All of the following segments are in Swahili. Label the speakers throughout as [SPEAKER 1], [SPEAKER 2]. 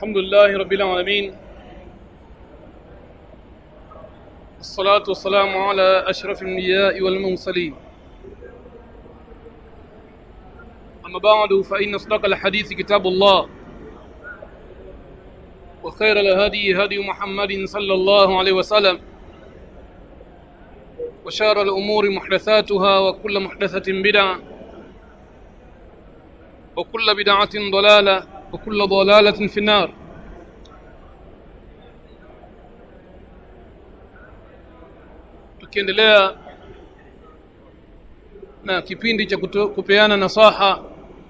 [SPEAKER 1] الحمد لله رب العالمين الصلاة والسلام على أشرف الأنبياء والمرسلين أما بعد فإن أصدق الحديث كتاب الله وخير الهدي هدي محمد صلى الله عليه وسلم وشار الأمور محدثاتها وكل محدثة بدعة وكل بدعة ضلالة وكل ضلالة في النار tukiendelea na kipindi cha kuto- kupeana nasaha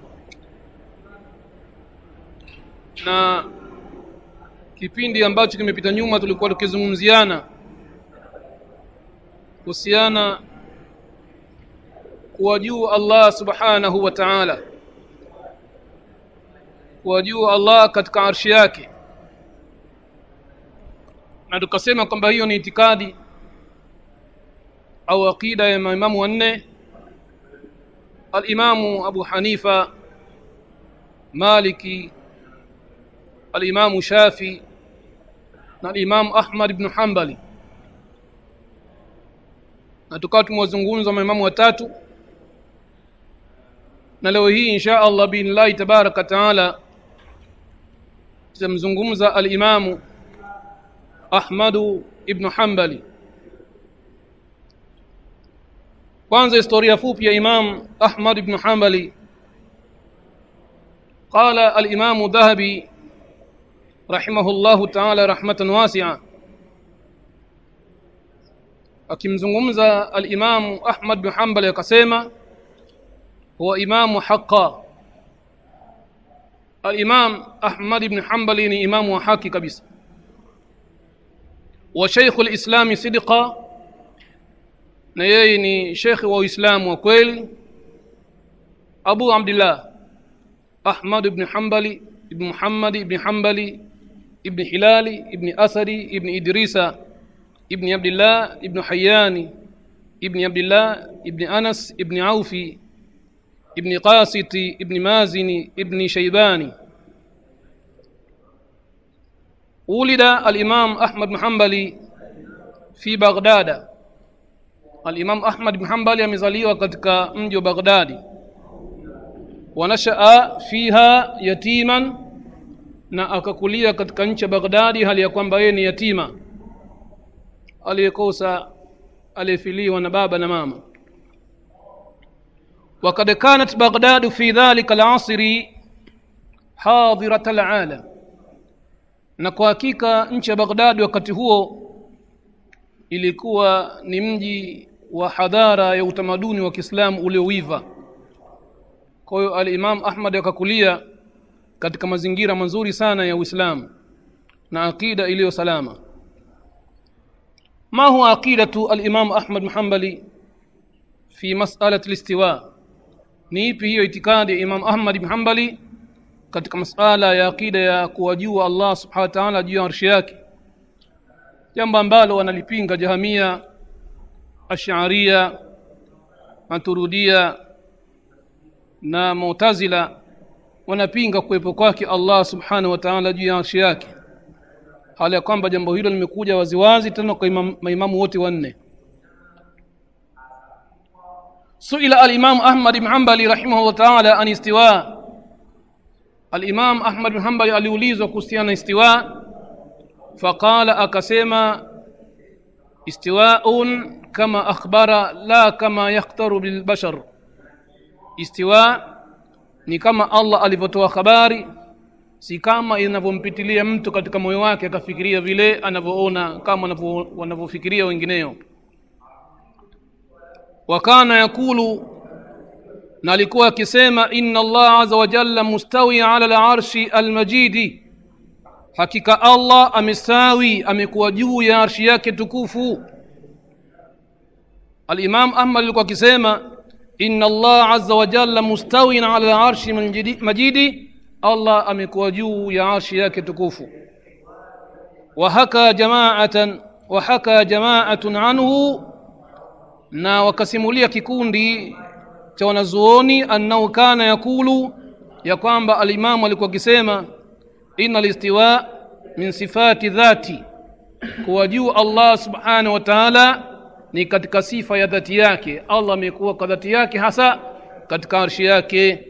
[SPEAKER 1] na kipindi ambacho kimepita nyuma tulikuwa tukizungumziana kuhusiana kuwajua Allah subhanahu wa ta'ala kuwajua Allah katika arshi yake na tukasema kwamba hiyo ni itikadi au aqida ya maimamu wanne alimamu Abu Hanifa Maliki alimamu Shafi na alimamu Ahmad ibn Hanbali na tukawa tumewazungumza maimamu watatu na leo hii insha Allah billahi tabaraka taala tutamzungumza alimamu Ahmadu ibn Hanbali kwanza historia fupi ya Imam Ahmad ibn Hanbali قال الإمام ذهبي رحمه الله تعالى رحمة واسعة akimzungumza al-Imam Ahmad bin Hanbal akasema huwa imamu haqa al-Imam Ahmad ibn Hanbal ni imamu wa haki kabisa wa Sheikh al-Islam sidqa na yeye ni Sheikh wa Uislamu wa kweli Abu Abdullah Ahmad ibn Hanbali ibn Muhammad ibn Hanbali ibn Hilali ibn Asadi ibn Idrisa ابن عبد الله ابن حيان ابن عبد الله ابن أنس ابن عوفي ابن قاسط ابن مازن ابن شيبان ولد الإمام أحمد بن حنبل في بغداد الإمام أحمد بن حنبل amezaliwa katika mji wa Baghdadi wanashaa fiha yatiman na akakulia katika nchi ya Baghdadi hali ya kwamba yeye ni yatima aliyekosa aliyefiliwa na baba na mama وقد كانت بغداد في ذلك العصر حاضرة العالم na kwa hakika nchi ya Baghdad wakati huo ilikuwa ni mji wa hadhara ya utamaduni wa Kiislamu ulioiva. Kwa hiyo al-Imam Ahmad akakulia katika mazingira mazuri sana ya Uislamu na akida iliyo salama. ما هو عقيدة الإمام أحمد بن حنبل في مسألة الاستواء ni ipi hiyo itikadi ya Imam Ahmad bin Hanbali katika masala ya akida ya kuwajua Allah subhanahu wa ta'ala juu ya arshi yake jambo ambalo wanalipinga Jahamia Ash'ariyya Maturidiyya na Mu'tazila wanapinga kuwepo kwake Allah subhanahu wa ta'ala juu ya arshi yake hali ya kwamba jambo hilo limekuja waziwazi tena kwa imam, maimamu wote wanne suila al-imam Ahmad ibn Hanbali rahimahullah ta'ala an istiwa al-imam Ahmad ibn Hanbali aliulizwa kuhusiana na istiwa faqala akasema istiwaun kama akhbara la kama yakhtaru bil bashar istiwa ni kama Allah alivyotoa habari si kama inavyompitilia mtu katika moyo wake akafikiria vile anavyoona kama wanavyofikiria wengineo wakana yakulu na alikuwa akisema inna Allah azza wa jalla mustawi ala al-arshi al-majidi hakika Allah amestawi amekuwa juu ya arshi yake tukufu al-Imam Ahmad alikuwa akisema inna Allah azza wa jalla mustawi ala al-arshi majidi Allah amekuwa juu ya arshi yake tukufu wahaka jamaatan wahaka jamaatun anhu na wakasimulia kikundi cha wanazuoni annahu kana yakulu ya kwamba alimamu alikuwa akisema inna listiwa min sifati dhati kuwa juu allah subhanahu wa taala ni katika sifa ya dhati yake allah amekuwa kwa dhati yake hasa katika arshi yake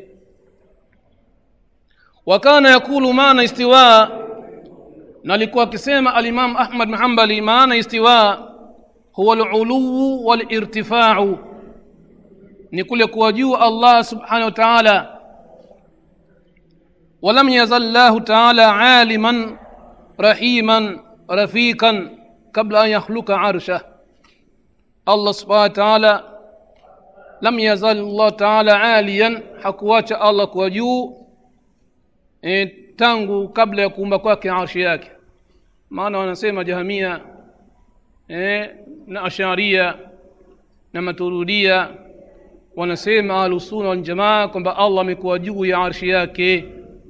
[SPEAKER 1] wakana yakulu maana istiwa na alikuwa akisema alimam ahmad muhambali maana istiwa huwa luluu walirtifau ni kule kuwa juu allah subhanahu wa taala ولم يزل الله تعالى عالما رحيما رفيقا قبل أن يخلق عرشه الله سبحانه وتعالى لم يزل الله تعالى عاليا hakuacha allah kwa juu e, tangu kabla ya kuumba kwake arshi yake maana wanasema jahamia e, na asharia na maturudia wanasema ahlusuna waljamaa kwamba allah amekuwa juu ya arshi yake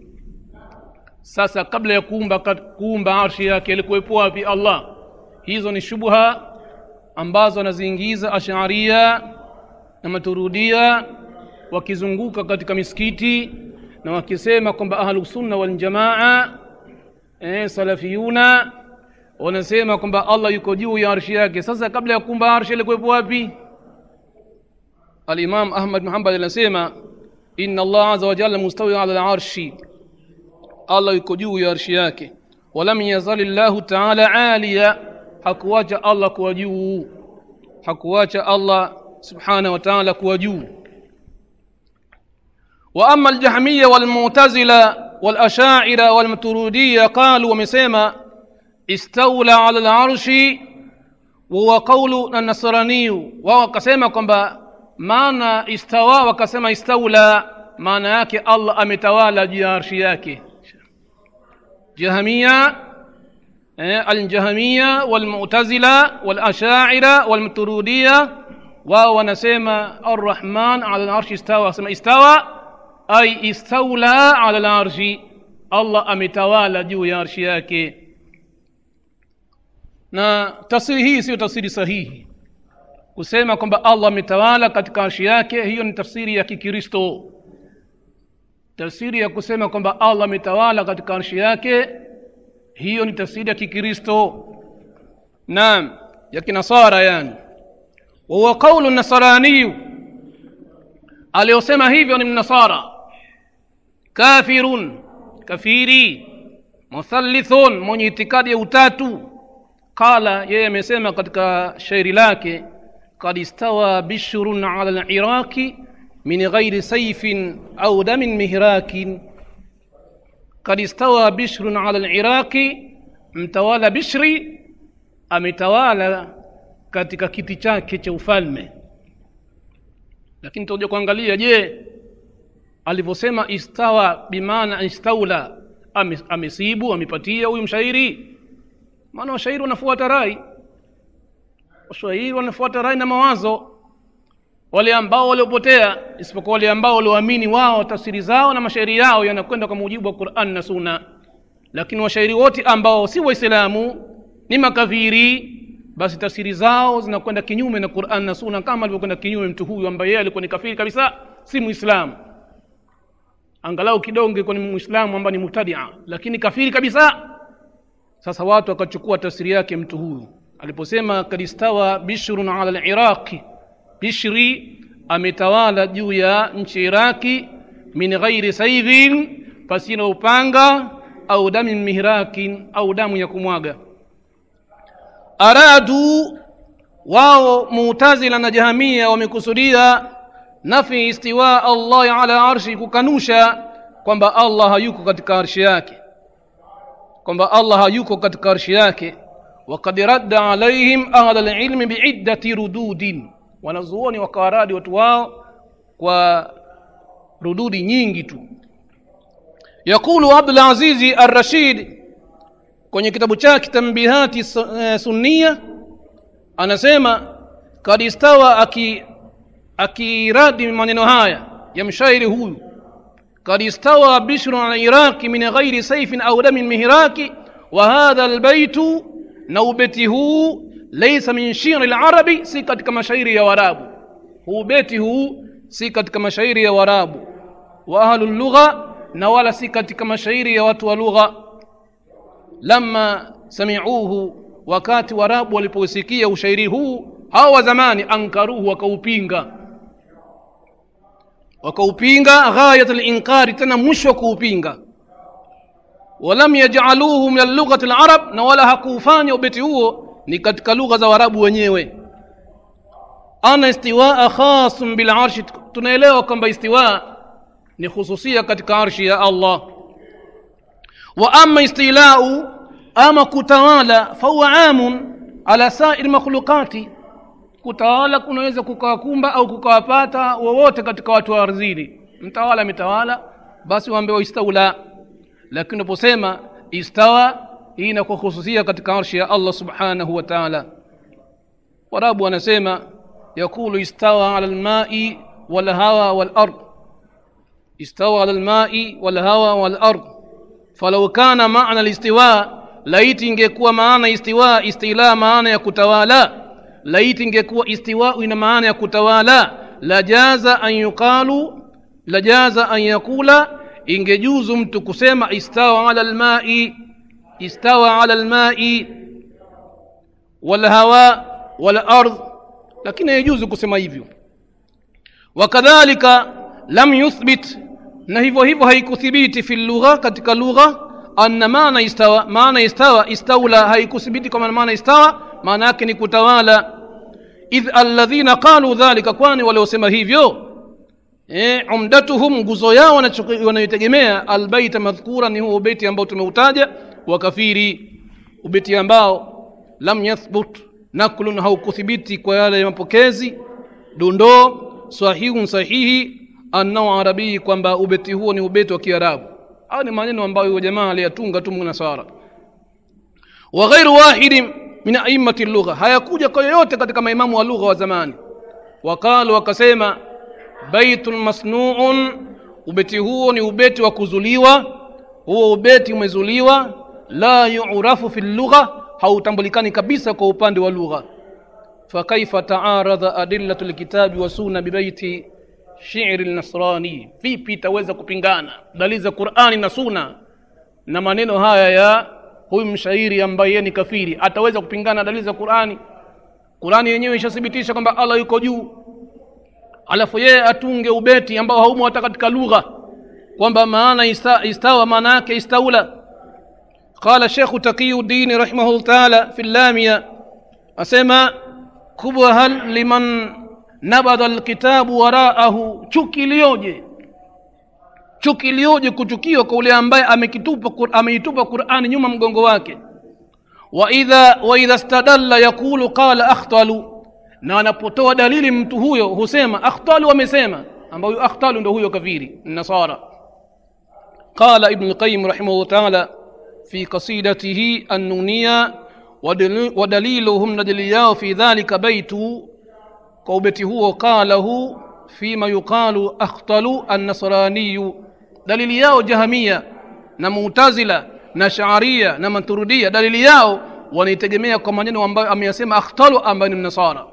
[SPEAKER 1] sasa kabla ya kuumba kuumba arshi yake alikuwepo wapi allah hizo ni shubha ambazo anaziingiza asharia na maturudia wakizunguka katika misikiti na wakisema kwamba ahlusunna waljamaa eh, salafiyuna wanasema kwamba allah yuko juu ya arshi yake sasa kabla ya kuumba arshi alikuwepo wapi alimam ahmad muhambad anasema inna allah aza wajalla mustawi ala larshi allah yuko juu ya arshi yake walam yazali llahu taala aliya hakuwacha allah kuwa juu hakuwacha allah subhanahu wa taala kuwa juu واما الجهميه والمعتزله والاشاعره والمتروديه قالوا ومسيما استولى على العرش وهو قول النصراني وهو كسيما kwamba maana istawa wakasema istaula maana yake allah ametawala juu ya arshi yake جهمية الجهمية والمعتزلة والأشاعرة والمترودية wao wanasema arrahman ala larshi istawa wasema istawa ai istaula ala larshi allah ametawala juu ya arshi yake na tafsiri hii siyo tafsiri sahihi kusema kwamba allah ametawala katika arshi yake hiyo ni tafsiri ya kikristo tafsiri ya kusema kwamba allah ametawala katika arshi yake hiyo ni tafsiri ya kikristo naam ya kinasara yani wahuwa qaulu nasaraniyu aliyosema hivyo ni mnasara kafirun kafiri muthallithun mwenye itikadi ya utatu qala yeye amesema katika shairi lake kad istawa bishrun ala liraqi min ghairi saifin au damin mihrakin kad istawa bishrun ala liraqi mtawala bishri ametawala katika kiti chake cha ufalme lakini tutakuja kuangalia je alivyosema istawa bimaana istaula ame, amesibu amepatia huyu mshairi maana washairi wanafuata rai washairi wanafuata rai na mawazo wale ambao waliopotea isipokuwa wale ambao walioamini wao tafsiri zao na mashairi yao yanakwenda kwa mujibu wa quran na sunna lakini washairi wote ambao si waislamu ni makafiri basi tafsiri zao zinakwenda kinyume na quran na sunna kama alivyokwenda kinyume mtu huyu ambaye yeye alikuwa ni kafiri kabisa si muislamu angalau kidogo ilikuwa ni muislamu ambaye ni mubtadia lakini kafiri kabisa sasa watu wakachukua tafsiri yake mtu huyu aliposema kadistawa bishrun ala liraqi bishri ametawala juu ya nchi iraki min ghairi saivin pasina upanga au damin mihrakin au damu ya kumwaga aradu wao mutazila na jahamia wamekusudia nafi istiwa allahi ala arshi kukanusha kwamba allah hayuko katika arshi yake kwamba allah hayuko katika arshi yake wakad radda alaihim ahla lilmi biiddati rududin wanazuoni wakawaradi watu wao kwa rududi nyingi tu yaqulu abdulazizi arrashid kwenye kitabu chake tambihati sunnia anasema kad istawa aki akiradi maneno haya ya mshairi huyu kad istawa bishrun ala iraqi min ghairi saifin au damin mihraki wa hadha albaytu na ubeti huu laisa min shiri larabi si katika mashairi ya warabu huu beti huu si katika mashairi ya warabu wa ahlu lugha na wala si katika mashairi ya watu wa lugha lamma samiuhu wakati warabu waliposikia ushairi huu hawa wa zamani ankaruhu wakaupinga wakaupinga ghayat linkari tena mwisho wa kuupinga walam yajaluhu min lughati larab na wala hakuufanya ubeti huo ni katika lugha za warabu wenyewe ana istiwaa khasun bilarshi tunaelewa kwamba istiwa ni khususia katika arshi ya allah wa ama istilau ama kutawala fahuwa amun ala sairi makhluqati kutawala kunaweza kukawakumba au kukawapata wowote katika watu wa ardhini mtawala ametawala basi waambiwa istaula lakini unaposema istawa hii inakuwa khususia katika arshi ya allah subhanahu wa taala warabu wanasema yakulu istawa ala lmai walhawa walard istawa ala lmai walhawa walard falau kana maana listiwa laiti ingekuwa maana istiwa istila maana ya kutawala laiti ingekuwa istiwau ina maana ya kutawala lajaza an yuqalu lajaza an yakula ingejuzu mtu kusema istawa ala lmai istawa ala lmai walhawa walard lakini haijuzu kusema hivyo wakadhalika lam yuthbit na hivyo hivyo haikuthibiti fi lugha katika lugha anna maana istawa maana istawa istaula haikuthibiti kwa maana istawa maana yake ni kutawala idh alladhina qalu dhalika kwani waliosema hivyo e, umdatuhum nguzo yao wanayotegemea albaita madhkura ni huo ubeti ambao tumeutaja wakafiri ubeti ambao lam yathbut naklun haukuthibiti kwa yale ya mapokezi dondoo sahihun sahihi annao arabii kwamba ubeti huo ni ubeti wa kiarabu au ni maneno ambayo huyo jamaa aliyatunga tu mnasara wa ghairu wahidin min aimati lugha hayakuja kwa yoyote katika maimamu wa lugha wa zamani waqalu wakasema baitun masnuun ubeti huo ni ubeti wa kuzuliwa huo ubeti umezuliwa la yurafu fi lugha hautambulikani kabisa kwa upande wa lugha fakaifa taaradha adillatu lkitabi wa sunna bibaiti shiri lnasrani vipi itaweza kupingana dalili za qurani na suna na maneno haya ya huyu mshairi ambaye yeye ni kafiri ataweza kupingana dalili za qurani qurani yenyewe ishathibitisha kwamba allah yuko juu alafu yeye atunge ubeti ambao haumo hata katika lugha kwamba maana ista, istawa maana yake istaula qala shekhu taqiyuddin rahimahullah taala fi lamia asema kubwa hal liman nabadha alkitabu waraahu chuki iliyoje chuki iliyoje kuchukiwa kwa ule ambaye amekitupa ameitupa qurani nyuma mgongo wake wa idha wa idha stadalla yaqulu qala akhtalu na anapotoa dalili mtu huyo husema akhtalu wamesema ambayo akhtalu ndo huyo kafiri nasara qala ibn alqayyim rahimahullah taala fi qasidatihi annuniya ودليلهم ندلياه في ذلك بيت قوبته هو قاله فيما يقال أخطل النصراني دليل yao jahamia na mu'tazila na shaaria na maturudia dalili yao wanaitegemea kwa maneno ambayo ameyasema akhtalu ambayo ni mnasara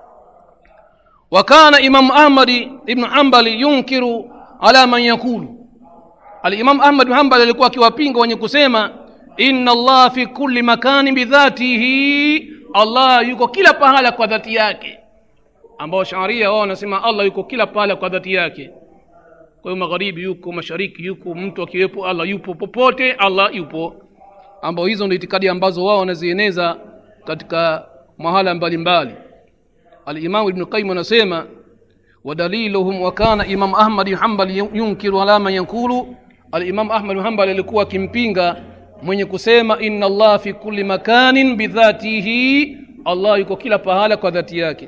[SPEAKER 1] وكان إمام أحمد ابن حنبل ينكر على من يقول الإمام أحمد بن حنبل alikuwa akiwapinga wenye kusema inna Allah fi kulli makani bidhatihi Allah yuko kila pahala kwa dhati yake ambao sharia wao wanasema Allah yuko kila pahala kwa dhati yake kwa hiyo magharibi yuko mashariki yuko mtu akiwepo Allah yupo popote Allah yupo ambao hizo ndio itikadi ambazo wao wanazieneza katika mahala mbalimbali alimamu ibnu qayyim anasema wadaliluhum wa kana imam ahmad bin hanbal yunkiru ala man yankulu alimam ahmad bin hanbal alikuwa akimpinga mwenye kusema inna allah fi kulli makanin bidhatihi allah yuko kila pahala kwa dhati yake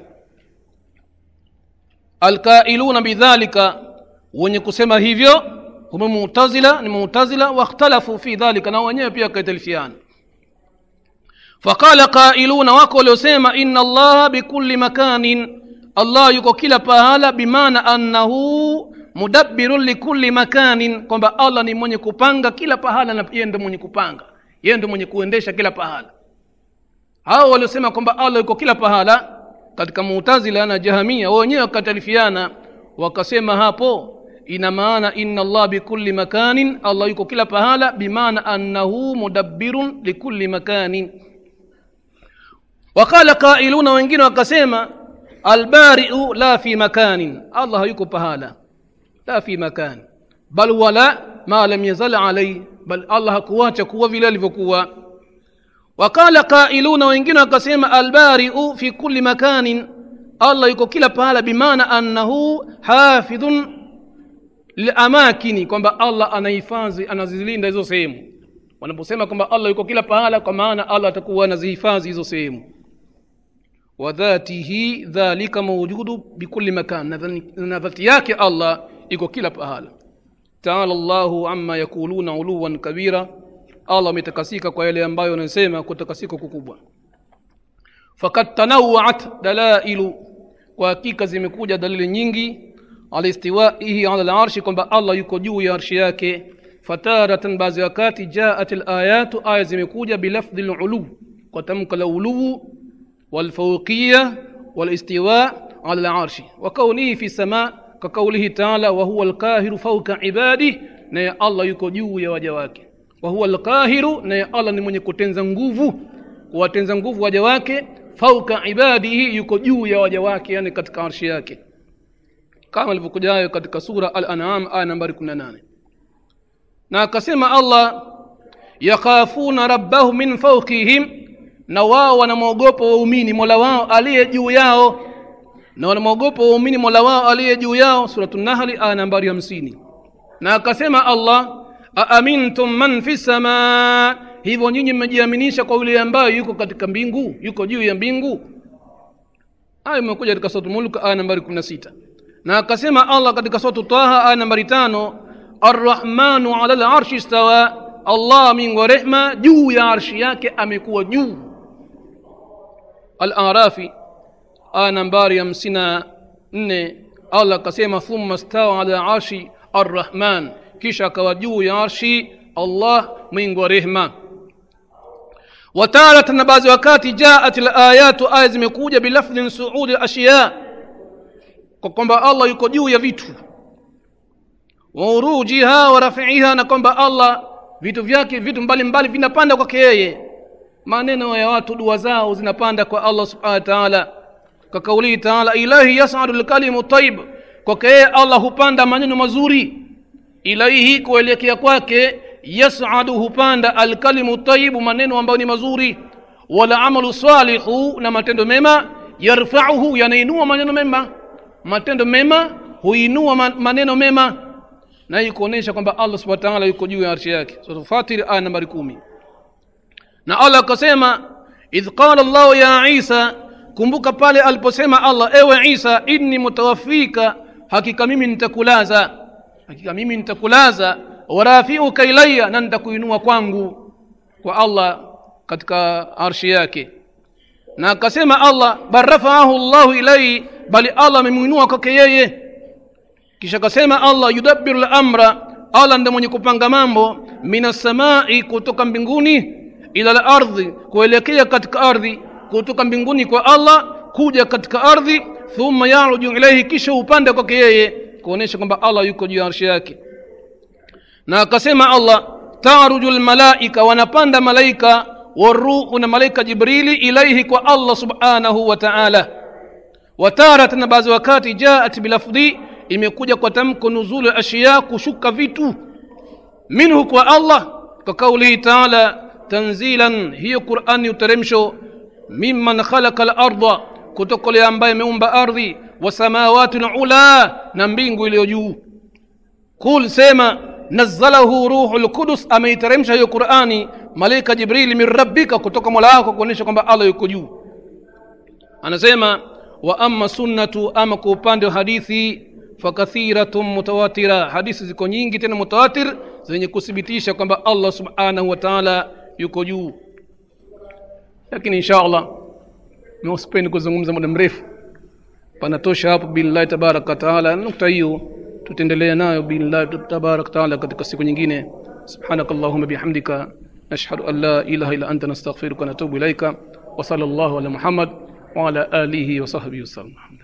[SPEAKER 1] alkailuna bidhalika wenye kusema hivyo hum mutazila ni mutazila wakhtalafu fi dhalika na wenyewe pia kaitalifiana faqala qailuna wako waliosema inna allaha bikulli makanin allah yuko kila pahala bimaana annahu mudabbirun likulli makanin kwamba allah ni mwenye kupanga kila pahala na yeye ndo mwenye kupanga yeye ndo mwenye kuendesha kila pahala hao waliosema kwamba allah yuko kila pahala katika mutazila na jahamia wenyewe wakatalifiana wakasema hapo ina maana inna allah bikulli makanin allah yuko kila pahala bimaana annahu mudabbirun likulli makanin waqala qailuna wengine wakasema albariu la fi makanin allah hayuko pahala la fi makan bal wala ma lam yazal alaihi bal allah hakuacha kuwa vile alivyokuwa waqala qailuna wengine wakasema albariu fi kulli makanin allah yuko kila pahala bimaana annahu hafidhun liamakini kwamba allah anahifadhi anazilinda hizo sehemu wanaposema kwamba allah yuko kila pahala kwa maana allah atakuwa anazihifadhi hizo sehemu wadhatihi dhalika mawjudu bikulli makan na dhati yake allah iko kila pahala taala llahu amma yakuluna uluwan kabira allah ametakasika kwa yale ambayo wanasema kutakasika kukubwa fakad tanawaat dalailu kwa hakika zimekuja dalili nyingi ala istiwaihi ala larshi kwamba allah yuko juu ya arshi yake fataratan baadhi ya wakati jaat layatu aya zimekuja bilafdhi lulu kwa tamka la uluu walfauqiya walistiwa ala larshi wa kaunihi fi sama كقوله تعالى وهو القاهر فوق عباده naye allah yuko juu ya waja wake wahuwa lqahiru naye allah ni mwenye kutenza nguvu kuwatenza nguvu waja wake fauka ibadihi yuko juu ya waja wake yani katika arshi yake kama alivyokuja hayo katika sura al-an'am aya nambari 18 na akasema allah yakhafuna rabbahum min fawqihim na wao wanamwogopa waumini mola wao aliye juu yao na wanamwogopa waumini mola wao aliye juu yao suratu nahli aya nambari hamsini na akasema allah aamintum man fi samaa hivyo nyinyi mmejiaminisha kwa yule ambayo yuko katika mbingu yuko juu ya mbingu aya imekuja katika suratu mulk aya nambari kumi na sita na akasema allah katika suratu taha aya nambari tano arrahmanu ala larshi stawa allah mingi wa rehma juu ya arshi yake amekuwa juu al-arafi aya nambari hamsini na nne allah akasema thumma stawa ala arshi arrahman kisha akawa juu ya arshi allah mwingi wa rehma watarata na baadhi wakati jaat layatu aya zimekuja bilafdhin suudi lashiya kwa kwamba allah yuko juu ya vitu waurujiha wa rafiiha na kwamba allah vitu vyake vitu mbalimbali vinapanda kwake yeye maneno ya watu dua zao zinapanda kwa allah subhanahu wa taala kwa kaulihi taala ilahi yasadu lkalimu taib kwake yeye allah hupanda maneno mazuri ilaihi kuelekea kwake yasadu hupanda alkalimu taibu maneno ambayo ni mazuri wala amalu salihu na matendo mema yarfauhu yanainua maneno mema matendo mema huinua maneno mema na hii kuonyesha kwamba allah subhana taala yuko juu ya arshi yake sura fatir aya nambari kumi na allah akasema idh qala llahu ya isa kumbuka pale aliposema allah ewe isa inni mutawafika hakika mimi nitakulaza hakika mimi nitakulaza warafiuka ilaya na nitakuinua kwangu kwa allah katika arshi yake na akasema allah bal rafaahu llahu ilaihi bali allah amemwinua kwake yeye kisha akasema allah yudabbiru lamra allah ndiye mwenye kupanga mambo min assamai kutoka mbinguni ila lardhi kuelekea katika ardhi kutoka mbinguni kwa allah kuja katika ardhi thumma yaruju ilaihi kisha upande kwake yeye kuonyesha kwamba allah yuko juu ya arshi yake na akasema allah taruju lmalaika wanapanda malaika waruhu na malaika jibrili ilaihi kwa allah subhanahu wa taala wataratan na baadhi wakati jaat bilafdhi imekuja kwa tamko nuzulu ashiya kushuka vitu minhu kwa allah kwa kaulihi taala tanzilan hiyo qurani uteremsho mimman khalaqa larda kutoka yule ambaye ameumba ardhi wa samawati lula na mbingu iliyo juu qul sema nazzalahu ruhu lqudus ameiteremsha hiyo qurani malaika jibrili min rabbika kutoka mola wako kuonyesha kwamba allah yuko juu anasema wa ama sunnatu ama kwa upande wa hadithi fakathiratun mutawatira hadithi ziko nyingi tena mutawatir zenye kuthibitisha kwamba allah subhanahu wa taala yuko juu lakini insha allah sipendi kuzungumza muda mrefu panatosha hapo billahi tabaraka wataala nukta hiyo tutaendelea nayo billahi tabaraka wataala katika siku nyingine سبحانك اللهم بحمدك نشهد أن لا إله إلا أنت نستغفرك ونتوب إليك وصلى الله على محمد وعلى آله وصحبه وسلم